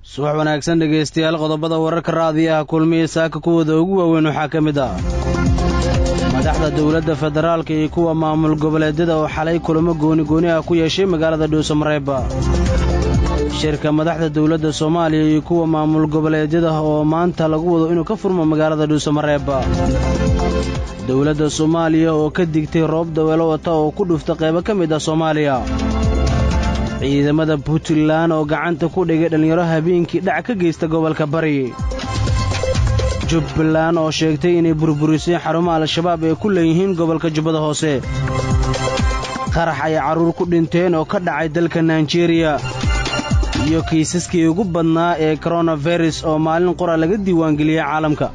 subax wanaagsan dhegaystayaal qodobada wararka raadiyaha kulmiya saaka kuwooda ugu waaweyn waxaa ka mid ah madaxda dowladda federaalka iyo kuwa maamul goboleedyada oo xalay kulamo gooni-gooni ah ku yeeshay magaalada dhuusamareeba shirka madaxda dowladda soomaaliya iyo kuwa maamul goboleedyada oo maanta lagu wado inuu ka furmo magaalada dhuusamareeba dowladda soomaaliya oo ka digtay roob daweelo wata oo ku dhufta qaybo ka mid ah soomaaliya ciidamada puntland oo gacanta ku dhigay dhallinyaro habeenkii dhac ka geysta gobolka bari jubbaland oo sheegtay inay burburisay xarumo al-shabaab ay ku leeyihiin gobolka jubbada hoose qarax ay carruur ku dhinteen oo ka dhacay dalka naijeeriya iyo kiisaskii ugu badnaa ee koronavirus oo maalin qora laga diiwaangeliyey caalamka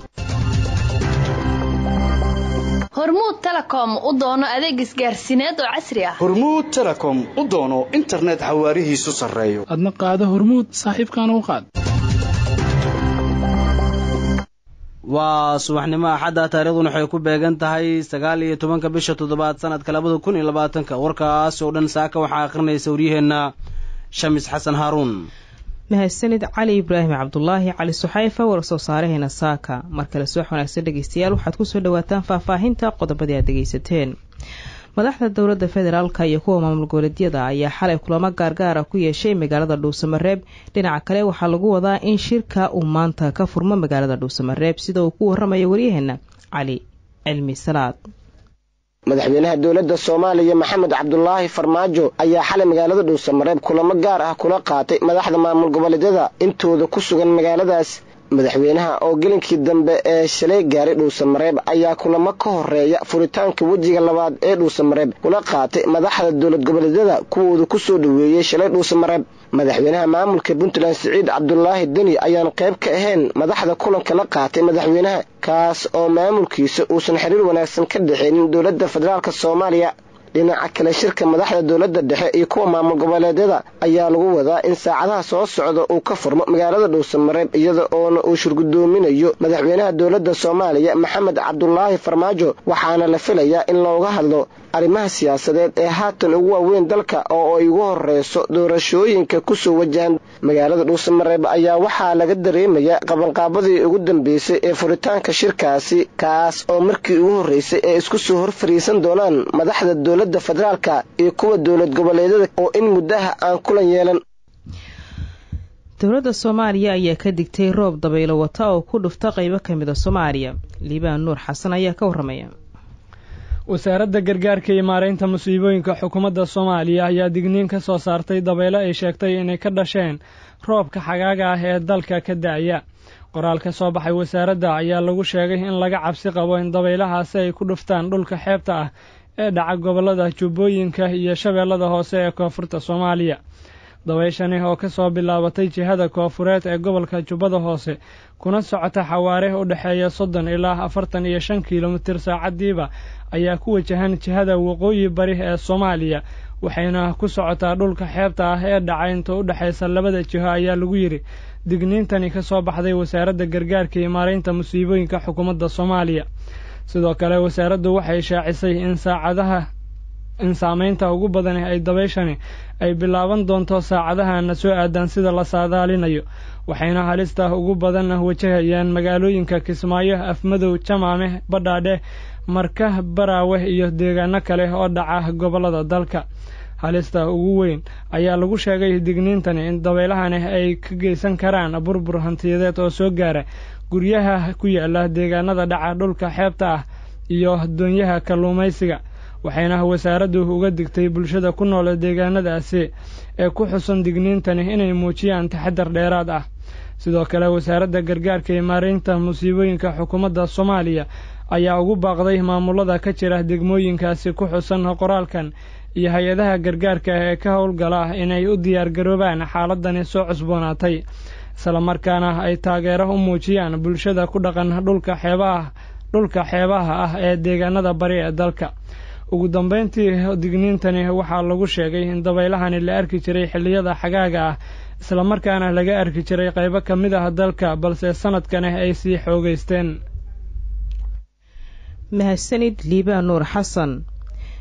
hormuud telekom u doono adeeg isgaarsiineed oo casri ah hormuud telekom u doono internet xawaarihiisu sarreeyo adna qaado hormuud saaxiibkaana u qaad waa subaxnimo axadda taariikhduna waxay ku beegan tahay sagaal iyo tobanka bisha toddobaad sanadka labada kun iyo labaatanka warkaas oo dhan saaka waxaa akhrinaysa waryaheenna shamis xasan haaruun mahadsanid cali ibraahim cabdulaahi cali suxayfa war soo saaraheena saaka mar kale subax wanaagsan dhegeystayaal waxaad kusoo dhawaataan faahfaahinta qodobadii aad dhegeysateen madaxda dowladda federaalka iyo kuwa maamul goboleedyada ayaa xalay kulamo gaargaara ku yeeshay magaalada dhuusamareeb dhinaca kale waxaa lagu wadaa in shirka uu maanta ka furmo magaalada dhuusamareeb sida uu ku waramayo waryaheena cali cilmi salaad madaxweynaha dowladda soomaaliya maxamed cabdulaahi farmaajo ayaa xalay magaalada dhuusamareeb kulamo gaar ah kula qaatay madaxda maamul goboleedyada intooda ku sugan magaaladaas madaxweynaha oo gelinkii dambe ee shalay gaaray dhuusamareeb ayaa kulamo ka horeeya furitaanka wejiga labaad ee dhuusamareeb kula qaatay madaxda dowlad goboleedyada kuwooda ku soo dhoweeyey shalay dhuusamareeb madaxweynaha maamulka puntland siciid cabdulaahi deni ayaan qayb ka ahayn madaxda kulanka la qaatay madaxweynaha kaas oo maamulkiisa uusan xiriir wanaagsan ka dhexaynin dowladda federaalk soomaaliya dhinaca kale shirka madaxda dowladda dhexe iyo kuwa maamul goboleedyada ayaa lagu wadaa in saacadaha soo socda uu ka furmo magaalada dhuusamareeb iyada oona uu shirgudoominayo madaxweynaha dowladda soomaaliya maxamed cabdulaahi farmaajo waxaana la filayaa in looga hadlo arrimaha siyaasadeed ee haatan ugu waaweyn dalka oo ay ugu horeyso doorashooyinka kusoo wajahan magaalada dhuusamareeb ayaa waxaa laga dareemayaa qabanqaabadii ugu dambeysay ee furitaanka shirkaasi kaas oo markii ugu horreysay ee isku soo hor fariisan doonaan madaxda dowladda federaalka iyo kuwa dowlad goboleedyada oo in muddaha aan kulan yeelan dowladda soomaaliya ayaa ka digtay roob dabaylo wata oo ku dhufta qaybo ka mid a soomaaliya liibaan nuur xasan ayaa ka warramaya wasaaradda gargaarka iyo maaraynta musiibooyinka xukuumadda soomaaliya ayaa digniin ka soo saartay dabaylo ay sheegtay inay ka dhasheen roobka xagaaga ah ee dalka ka da'aya qoraal ka soo baxay wasaaradda ayaa lagu sheegay in laga cabsi qabo in dabaylahaasi ay ku dhuftaan dhulka xeebta ah ee dhaca gobollada jubbooyinka iyo shabeellada hoose ee koonfurta soomaaliya dabayshani oo ka soo bilaabatay jihada koofureed ee gobolka jubbada hoose kuna socota xawaare u dhexeeya soddon ilaa afartan iyo shan kilomitir saacaddiiba ayaa ku wajahan jihada waqooyi bari ee soomaaliya waxayna ku socotaa dhulka xeebta ah ee dhaca inta u dhexaysa labada jiho ayaa lagu yidhi digniintani ka soo baxday wasaaradda gargaarka iyo maaraynta musiibooyinka xukuumadda soomaaliya sidoo kale wasaaraddu waxay shaacisay in saacadaha in saamaynta ugu badan ay dabayshani ay bilaaban doonto saacadahana soo aadaan sida la saadaalinayo waxayna halista ugu badan wajahayaan magaalooyinka kismaayo afmadow jamaame badhaadhe marka baraawe iyo deegaano kale oo dhaca gobollada dalka halista ugu weyn ayaa lagu sheegay digniintani in dabeylahani ay ka geysan karaan burbur hantiyadeed oo soo gaara guryaha ku yaala deegaanada dhaca dhulka xeebta ah iyo doonyaha kalluumaysiga waxayna wasaaraddu uga digtay bulshada ku nool deegaanadaasi ee ku xusan digniintani inay muujiyaan taxadar dheeraad ah sidoo kale wasaaradda gargaarka iyo maaraynta musiibooyinka xukuumadda soomaaliya ayaa ugu baaqday maamulada ka jira degmooyinkaasi ku xusan qoraalkan iyo hay-adaha gargaarka ee ka howlgala inay u diyaargaroobaan xaaladani soo cusboonaatay islamarkaana ay taageero u muujiyaan bulshada ku dhaqan dhulka xeebaha dhulka xeebaha ah ee deegaanada bari ee dalka ugu dambayntii digniintani waxaa lagu sheegay in dabaylahani la arki jiray xilliyada xagaaga ah islamarkaana laga arki jiray qaybo ka mid ah dalka balse sanadkani ay sii xoogeysteen mahadsanid liibaan nuur xasan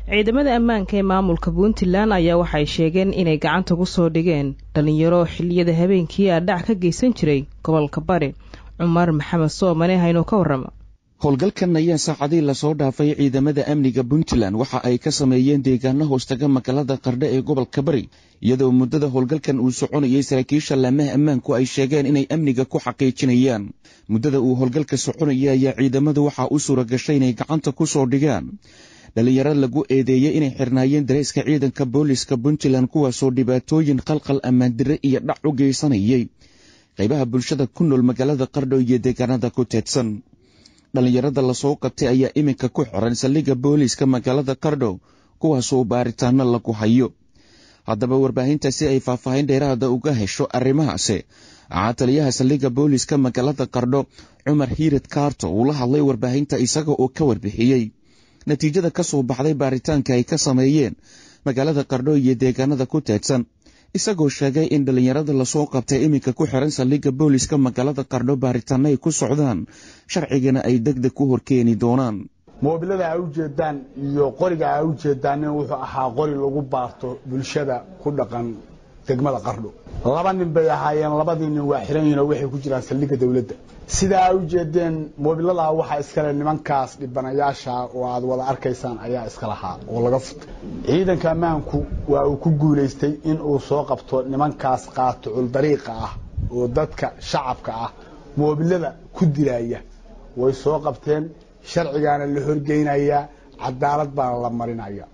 ciidamada ammaanka ee maamulka puntland ayaa waxay sheegeen inay gacanta ku soo dhigeen dhalinyaro xilliyada habeenkii a dhac ka geysan jiray gobolka bari cumar maxamed soomane haynoo ka warrama howlgalkan ayaa saacadii lasoo dhaafay ciidamada amniga puntland waxa ay ka sameeyeen deegaano hoostaga magaalada qardho ee gobolka bari iyadoo muddada howlgalkan uu soconayay saraakiisha laamaha ammaanku ay sheegeen inay amniga ku xaqiijinayaan muddada uu howlgalka soconaya ayaa ciidamadu waxaa u suura gashay inay gacanta ku soo dhigaan dhalinyaro lagu eedeeyey inay xirnaayeen dareyska ciidanka booliska puntland kuwaasoo dhibaatooyin qalqal ammaandire iyo dhac u geysanayay qaybaha bulshada ku nool magaalada qardho iyo deegaanada ku teedsan dhallinyarada lasoo qabtay ayaa iminka ku xiran saldhigga booliiska magaalada qardho kuwaasoo baaritaano lagu hayo haddaba warbaahinta si ay faahfaahin dheeraada uga hesho arrimahaasi waxaa taliyaha saldhigga booliiska magaalada qardho cumar hiired kaarto uu la hadlay warbaahinta isaga oo ka warbixiyey natiijada ka soo baxday baaritaanka ay ka sameeyeen magaalada qardho iyo deegaanada ku teedsan isagoo sheegay in dhallinyarada lasoo qabtay iminka ku xiran saldhigga booliiska magaalada qardho baaritaano ay ku socdaan sharcigana ay deg deg ku horkeeni doonaan moobilada a ujeedaan iyo qoriga a ujeedaan wuxuu ahaa qori lagu baarto bulshada ku dhaqan degmada qardho laba nin bay ahaayeen labadii nin waa xiran yihin oo waxay ku jiraan saldhigga dawladda sidaa a ujeedeen moobiladaa waxaa iskale nimankaas dhibanayaasha oo aad wada arkaysaan ayaa iska lahaa oo laga futay ciidanka ammaanku waa uu ku guulaystay in uu soo qabto nimankaas qaatucul dariiqa ah oo dadka shacabka ah moobilada ku dilaya way soo qabteen sharcigaana la horgeynayaa cadaalad baana la marinaya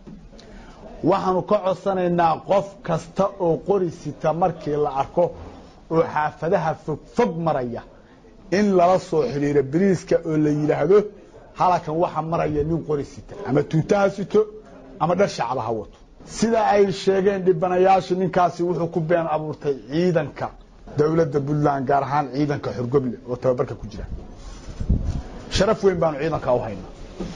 waxaanu ka codsanaynaa qof kasta oo qori sita markii la arko oo xaafadaha fogfog maraya in lala soo xidhiiro biriiska oo la yidhaahdo halakan waxa maraya nin qori sita ama tuutaha sito ama dhar shacaba ha wato sida ay sheegeen dhibanayaashu ninkaasi wuxuu ku been abuurtay ciidanka dowladda puntland gaar ahaan ciidanka xorgoble oo tababarka ku jira sharaf weyn baanu ciidanka u haynaa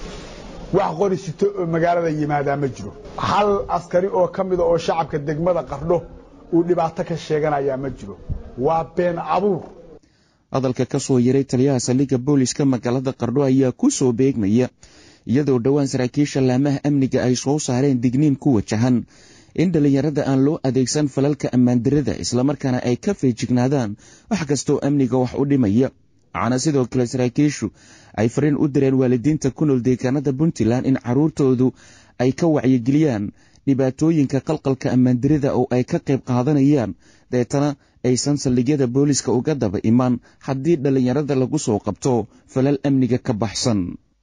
wax qori sito oo magaalada yimaadaa ma jiro hal askari oo ka mida oo shacabka degmada qardho uu dhibaato ka sheeganayaa ma jiro waa been abuur hadalka ka soo yaray taliyaha saldhigga booliiska magaalada qardho ayaa ku soo beegmaya iyadoo dhowaan saraakiisha laamaha amniga ay soo saareen digniin ku wajahan in dhallinyarada aan loo adeegsan falalka ammaandarada islamarkaana ay ka feejignaadaan wax kastoo amniga wax u dhimaya waxaana sidoo kale saraakiishu ay fariin u direen waalidiinta ku nool deegaanada puntland in caruurtoodu ay ka wacyigeliyaan dhibaatooyinka qalqalka ammaandarida oo ay ka qayb qaadanayaan deetana aysan saldhigyada booliiska uga daba imaan haddii dhallinyarada lagu soo qabto falal amniga ka baxsan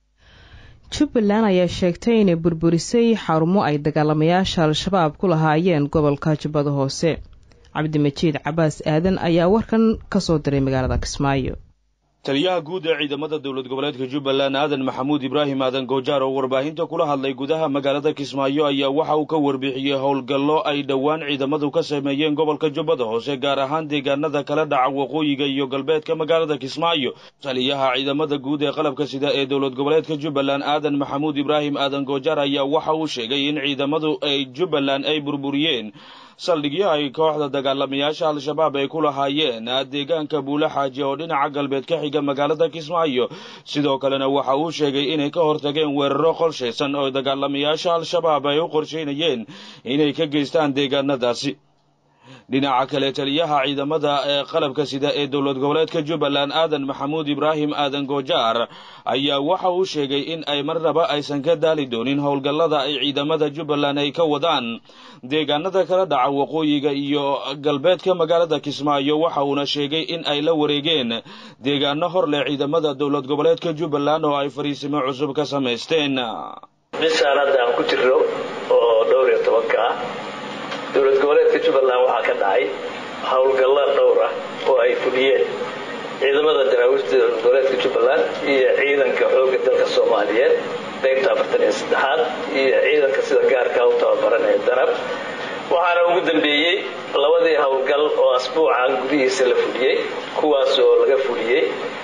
jubbaland ayaa sheegtay inay burburisay xarumo ay dagaalamayaasha al-shabaab ku lahaayeen gobolka jubbada hoose cabdimajiid cabaas aadan ayaa warkan ka soo diray magaalada kismaayo taliyaha guud ee ciidamada dowlad goboleedka jubbaland aadan maxamuud ibraahim aadan goojaar oo warbaahinta kula hadlay gudaha magaalada kismaayo ayaa waxa uu ka warbixiyey howlgallo ay dhowaan ciidamadu ka sameeyeen gobolka jubbada hoose gaar ahaan deegaanada kala dhaca waqooyiga iyo galbeedka magaalada kismaayo taliyaha ciidamada guud ee qalabka sida ee dowlad goboleedka jubbaland aadan maxamuud ibraahim aadan goojaar ayaa waxa uu sheegay in ciidamadu ay jubbaland ay burburiyeen saldhigyo ay kooxda dagaalamayaasha al-shabaab ay ku lahaayeen deegaanka buule xaaji oo dhinaca galbeed ka xiga magaalada kismaayo sidoo kalena waxa uu sheegay inay ka hortageen weeraro qorshaysan oo dagaalamayaasha al-shabaab ay u qorsheynayeen inay ka geystaan deegaanadaasi dhinaca kale taliyaha ciidamada ee qalabka sida ee dowlad goboleedka jubbaland aadan maxamuud ibraahim aadan goojaar ayaa waxa uu sheegay in ay marnaba aysan ka daali doonin howlgallada ay ciidamada jubbaland ay ka wadaan deegaanada kala dhaca waqooyiga iyo galbeedka magaalada kismaayo waxa uuna sheegay in ay la wareegeen deegaano hor leh ciidamada dowlad goboleedka jubbaland oo ay fariisimo cusub ka samaysteen bishaan hadda aan ku jirno oo dhowr iyo tobanka ah dowlad goboleedka jubbaland waxaa ka dhacay howlgallo dhowr ah oo ay fuliyeen ciidamada daraawiishta dowlad goboleedka jubbaland iyo ciidanka xoogga dalka soomaaliyeed qaybta afartan iyo saddexaad iyo ciidanka sida gaarka u tababaran ee darab waxaana ugu dambeeyey labadii howlgal oo asbuucan gudihiisa la fuliyey kuwaas oo laga fuliyey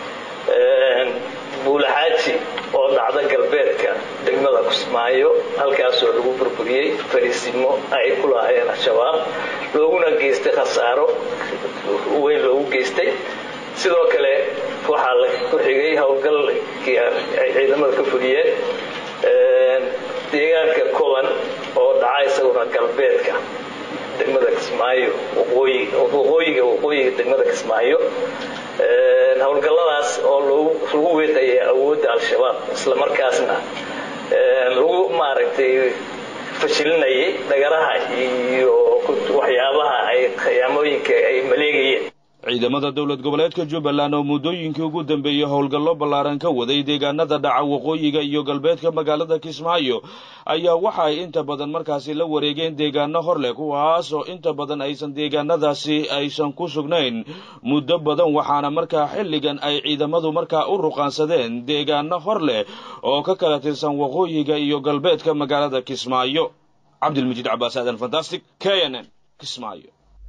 buulaxaaji oo dhacda galbeedka degmada kismaayo halkaasoo lagu burburiyey fariisimo ay ku lahaayeen al-shabaab looguna geystay khasaaro weyn loogu geystay sidoo kale waxaa la ku xigay howlgalkii ay ciidamada ka fuliyeen deegaanka koban oo dhaca isaguna galbeedka degmada kismaayo waqooyiga waqooyiga degmada kismaayo howlgalladaas oo lagu weedaya awoodda al-shabaab isla markaasna lagu maaragtay fashilinayay dhagaraha iyo waxyaabaha ay khiyaamooyinka ay maleegayeen ciidamada dowlad goboleedka jubbaland oo muddooyinkii ugu dambeeyey howlgallo ballaaran ka waday deegaanada dhaca waqooyiga iyo galbeedka magaalada kismaayo ayaa waxa ay inta badan markaasi la wareegeen deegaano hor leh kuwaas oo inta badan aysan deegaanadaasi aysan ku sugnayn muddo badan waxaana markaa xilligan ay ciidamadu markaa u ruqaansadeen deegaano hor leh oo ka kala tirsan waqooyiga iyo galbeedka magaalada kismaayo cabdilmajiid cabaas aadan fantastic k n n kismaayo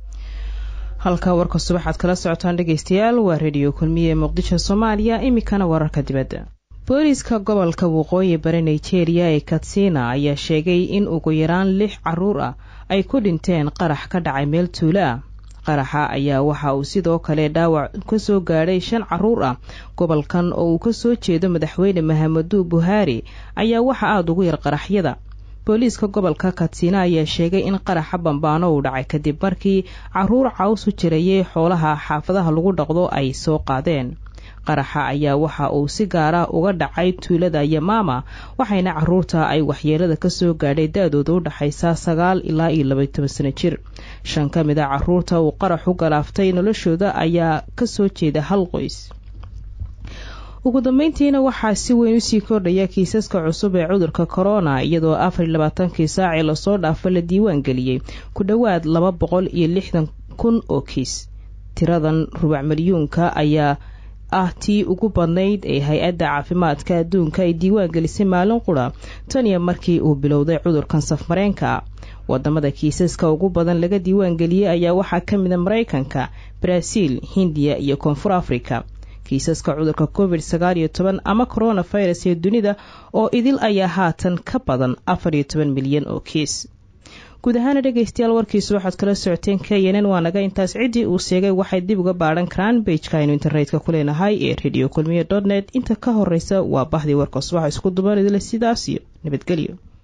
halka warka subaxaad kala socotaan dhegaystayaal waa rediyo kulmiye ee muqdisho soomaaliya iminkana wararka dibadda booliiska gobolka waqooyi bari nigeria ee katsina ayaa sheegay in ugu yaraan lix caruur ah ay ku dhinteen qarax ka dhacay meel tuulo ah qaraxa ayaa waxa uu sidoo kale dhaawac ka soo gaadhay shan caruur ah gobolkan oo uu ka soo jeedo madaxweyne mahamadu buhaari ayaa waxa aada ugu yar qaraxyada booliiska gobolka katsina ayaa sheegay in qaraxa bambaano uu dhacay kadib markii caruur caws u jirayay xoolaha xaafadaha lagu dhaqdo ay soo qaadeen qaraxa ayaa waxa uu si gaara uga dhacay tuulada yamaama waxayna caruurta ay waxyeelada kasoo gaadhay da-dooda u dhaxaysa sagaal ilaa iyo labay toban sano jir shan ka mid a caruurta uu qarax u galaaftay noloshooda ayaa kasoo jeeda hal qoys ugu dambeyntiina waxaa si weyn usii kordhaya kiisaska cusub ee cudurka korona iyadoo afar iyo labaatankii saacii lasoo dhaafo la diiwaan geliyey ku dhowaad laba boqol iyo lixdan kun oo kiis tiradan rubac milyuunka ayaa ah tii ugu badnayd ee hay-adda caafimaadka adduunka ay diiwaan gelisay maalin qura tan iyo markii uu bilowday cudurkan safmareenka wadamada kiisaska ugu badan laga diiwaan geliyey ayaa waxaa ka mida maraykanka baraaziil hindiya iyo koonfur africa kiisaska cudurka covid sagaal iyo toban ama coronavirus ee dunida oo idil ayaa haatan ka badan afar iyo toban milyan oo kiis guud ahaana dhegaystayaal warkiisu waxaad kala socoteen knn waa naga intaas ciddii uu sheegay waxay dib uga baadhan karaan beijka aynu internetka ku leenahay ee radio kulmiye dot net inta ka horeysa waa bahdii warka subaxa isku dubanidle sidaas iyo nabadgelyo